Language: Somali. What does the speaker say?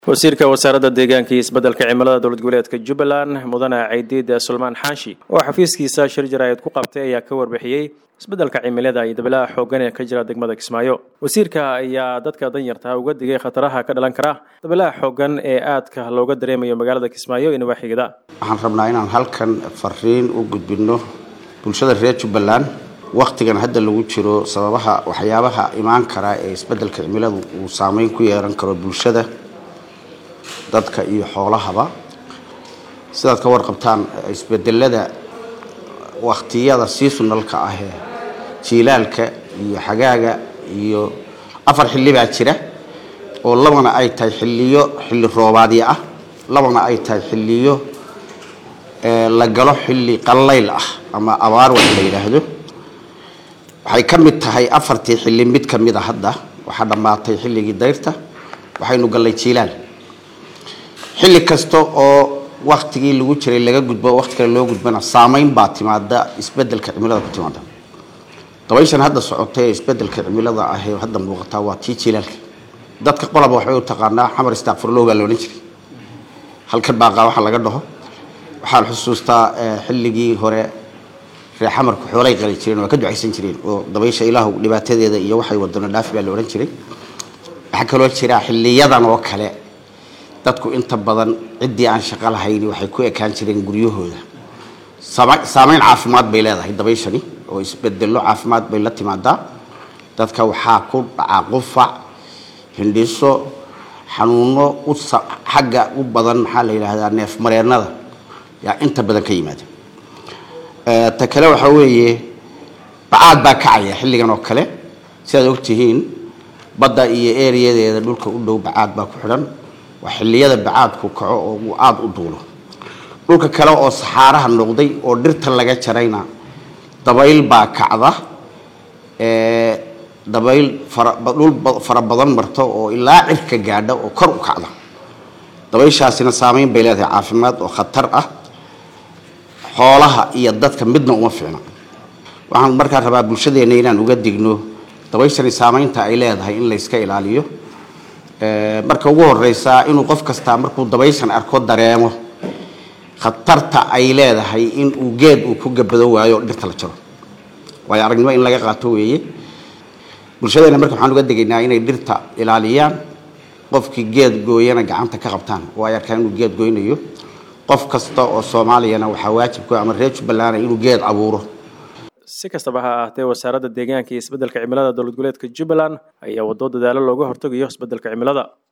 wasiirka wasaaradda deegaanka iyo isbeddelka cimilada dowlad goboleedka jubbaland mudane caydiid sulmaan xaashi oo xafiiskiisa shir jaraa'id ku qabtay ayaa ka warbixiyey isbeddelka cimilada iyo dabilaha xooggan ee ka jira degmada kismaayo wasiirka ayaa dadka danyarta uga digay khataraha ka dhalan kara dabilaha xooggan ee aadka looga dareemayo magaalada kismaayo iyo nawaaxigada waxaan rabnaa inaan halkan fariin u gudbino bulshada reer jubbaland wakhtigan hadda lagu jiro sababaha waxyaabaha imaan kara ee isbeddelka cimiladu uu saameyn ku yeelan karo bulshada dadka iyo xoolahaba sidaad ka warqabtaan isbedelada wakhtiyada seasonalka ah ee jiilaalka iyo xagaaga iyo afar xilli baa jira oo labana ay tahay xilliyo xilli roobaadyo ah labana ay tahay xilliyo la galo xilli qallayl ah ama abaar wax la yidhaahdo waxay ka mid tahay afartii xilli mid ka mid a hadda waxaa dhammaatay xilligii dayrta waxaynu gallay jiilaal xilli kasta oo waktigii lagu jiray laga gudbo waqti kale loo gudbana saameyn baa timaada isbedelka cimilada ku timaada dabayshan hadda socotay ee isbedelka cimilada ah ee hadda muuqataa waa tii jilaalka dadka qolaba waxbay u taqaanaa xamar istakfurlow baa la odhan jiray halkan baaqaa waxa laga dhaho waxaan xusuustaa xilligii hore reer xamarku xoolay qali jireen waa ka ducaysan jireen oo dabaysha ilaahu dhibaatadeeda iyo waxay wadano dhaafi baa la odhan jiray waxaa kaloo jira xiliyadan oo kale dadku inta badan ciddii aan shaqo lahayn waxay ku ekaan jireen guryahooda saameyn caafimaad bay leedahay dabayshani oo isbedelo caafimaad bay la timaadaa dadka waxaa ku dhacaa qufac hindhiso xanuuno xagga u badan maxaa la yidhaahdaa neef mareennada yaa inta badan ka yimaada ta kale waxaa weeye bacaad baa kacaya xilligan oo kale sidaad ogtihiin badda iyo ereyadeeda dhulka u dhow bacaad baa ku xidhan waa xilliyada bacaadku kaco oo uu aada u duulo dhulka kale oo saxaaraha noqday oo dhirta laga jarayna dabayl baa kacda dabayl dhul fara badan marta oo ilaa cirka gaadha oo kor u kacda dabayshaasina saameyn bay leedahay caafimaad oo khatar ah xoolaha iyo dadka midna uma fiicna waxaan markaa rabaa bulshadeenna inaan uga digno dabayshani saameynta ay leedahay in layska ilaaliyo marka ugu horeysa inuu qof kastaa markuu dabayshan arko dareemo khatarta ay leedahay in uu geed uu ku gabado waayo o dhirta la jaro waayo aragnimo in laga qaato weeye bulshadeena marka waxaan uga degaynaa inay dhirta ilaaliyaan qofkii geed gooyana gacanta ka qabtaan oo ay arkaan inuu geed goynayo qof kasta oo soomaaliyana waxaa waajibku ama reer jubbaland inuu geed abuuro si kastaba ha ahaatee wasaaradda deegaanka iyo isbeddelka cimilada dowlad goboleedka jubbaland ayaa waddo dadaalo looga hortegayo isbeddelka cimilada